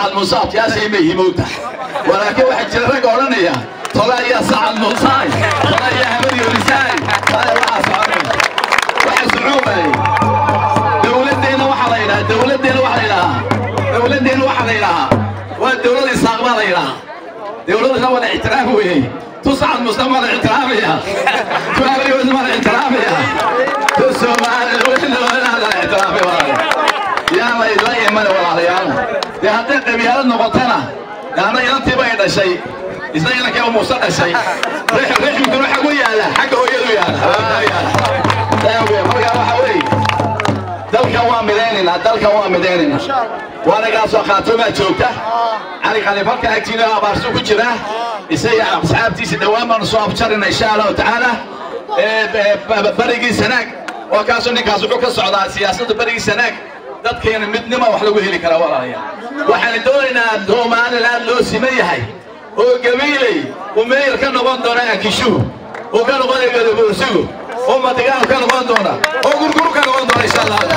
sacad muuse abtiyaashay ma yihi moogta walaakiin waxaa jira ragga odhanaya tola ayaa sacad muusaay tola ayaa hamadi olisaay taay waxaa soconaya waxa socoobay dowladdeena waxaa la yidhahaa dowladdeena waxaa la yidhahaa dowladdeena waxaa la yidhahaa waa dowlad isaaq baa la yidhahaa dowladana waa la ixtiraam weeyey tu sacad muuse waa la ixtiraamaya tu habaryoos waa la ixtiraamaya tu soomaaliya la ixtiraamay walaalayaal yaa la idla iman walaalayaal dee hadday qabyaalad noqotana yaana inantiiba ay dhashay isna inankii muuse dhashay rixmkuna xagu yaala xagga hooyadu yaala markaa waxa weeye dalkan waa midaynaynaa dalkan waa midaynaynaa waanagaasoo khaatumaa joogta cali khaliifalka agtiina abaarsu ku jira isaga asxaabtiisa dhowaan baanu soo abjarina insha allahu tacaala barigii sanaag oo kaasoo ninkaas wuxuu ka socdaa siyaasadda barigii sanaag dadkeena midnima wax lagu heli karaa walaalayaal waxaan doonaynaa somaliland loo siman yahay oo gabiiley uu meeyar ka noqon doona akishuhu uu ka noqonaya gadaboorsigu oo madigaal ka noqon doona oo gurguru ka noqon doona insha allahu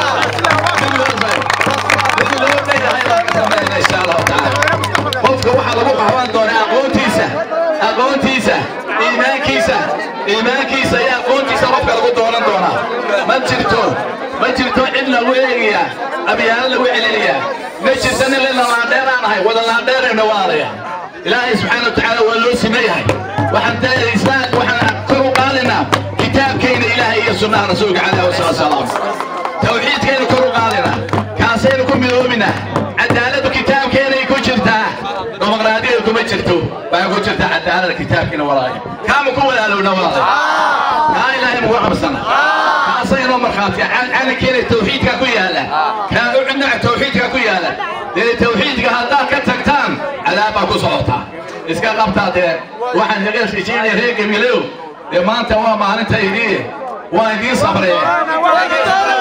tacaala qofka waxaa lagu qaban doonaa aqoontiisa aqoontiisa iimaankiisa iimaankiisa iyo aqoontiisa qofka lagu doonan doonaa ma jirto ma jirto cid lagu eegayaa abyaalo lagu celinayaa ma jirto nin lina laandheeraan ahay wada laandheerayna waalaya ilaahay subxaana watacaala waa loo siman yahay waxaan islaan waxaan kor u qaadaynaa kitaabkayna ilaahay iyo sunnaha rasuulka calayhi wasalaatu salaam tawxiidkayna kor u qaadaynaa kaasaynu ku midoominaa cadaaladdu kitaabkeenay ku jirtaa dimuqraadiyada kuma jirto waxay ku jirtaa cadaalada kitaabkiina walaaya kaama ku walaalowna walaaya kaa ilaahay mugu qabsana kaasayno markhaatiya calankeena tawxiidka ku yaala kaa u cidnaca tawxiidka ku yaala dee tawxiidka haddaad ka tagtaan cadaab baa ku socotaa iska qabtaa dee waxaan hagaasijinaya reer gamilow dee maanta waa maalinta idii waa idiin sabree